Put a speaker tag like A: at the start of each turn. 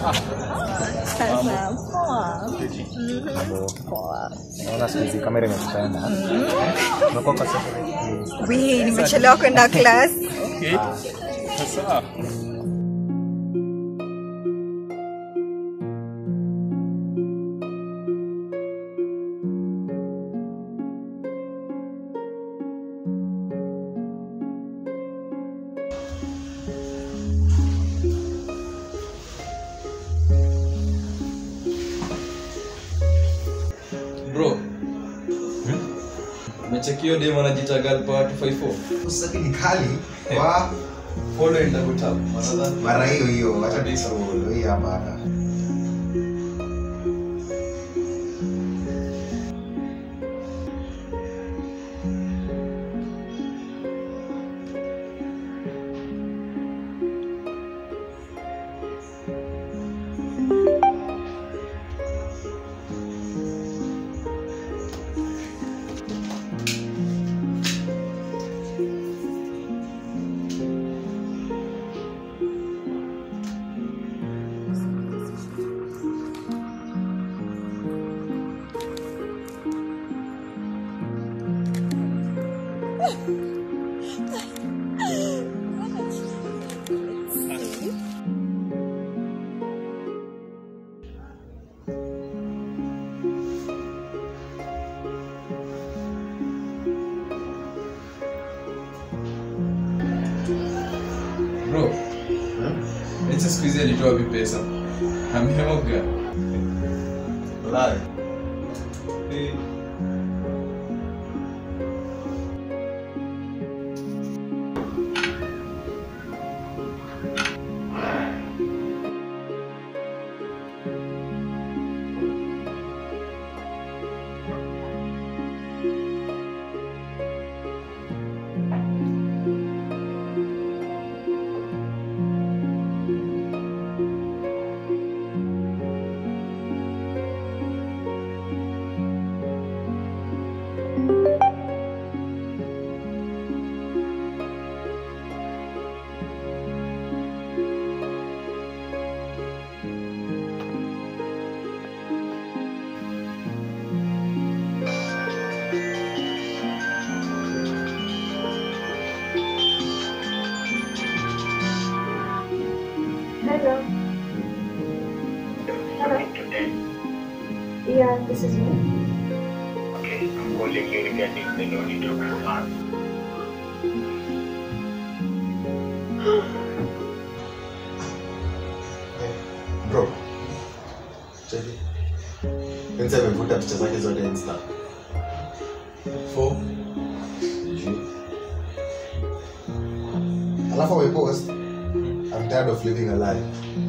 A: Sasa poa. Poa.
B: Naona siku hizi kamera imetupenda. Umekuwa kwa sasa.
A: Wee, nimechelewa kwenda class.
C: Okay. Sasa.
D: bro umechekio dem anajita galpa 254
E: Usaki ni kali wa
D: follow and double tap Another-
E: mara hiyo hiyo, wacha
D: Kabisa.
E: tusolo hii hapana.
D: bro eti siku hizi alitoa wapi pesa ameoga
E: Walai.
D: Eh,
F: Hello. Hello. Yeah, this is me.
G: Okay, I'm calling you regarding the loan you took from us.
E: Bro. Cheki. Enzi amevuta picha zake zote Insta.
D: for
E: Sijui. Alafu amepost I'm tired of living a lie.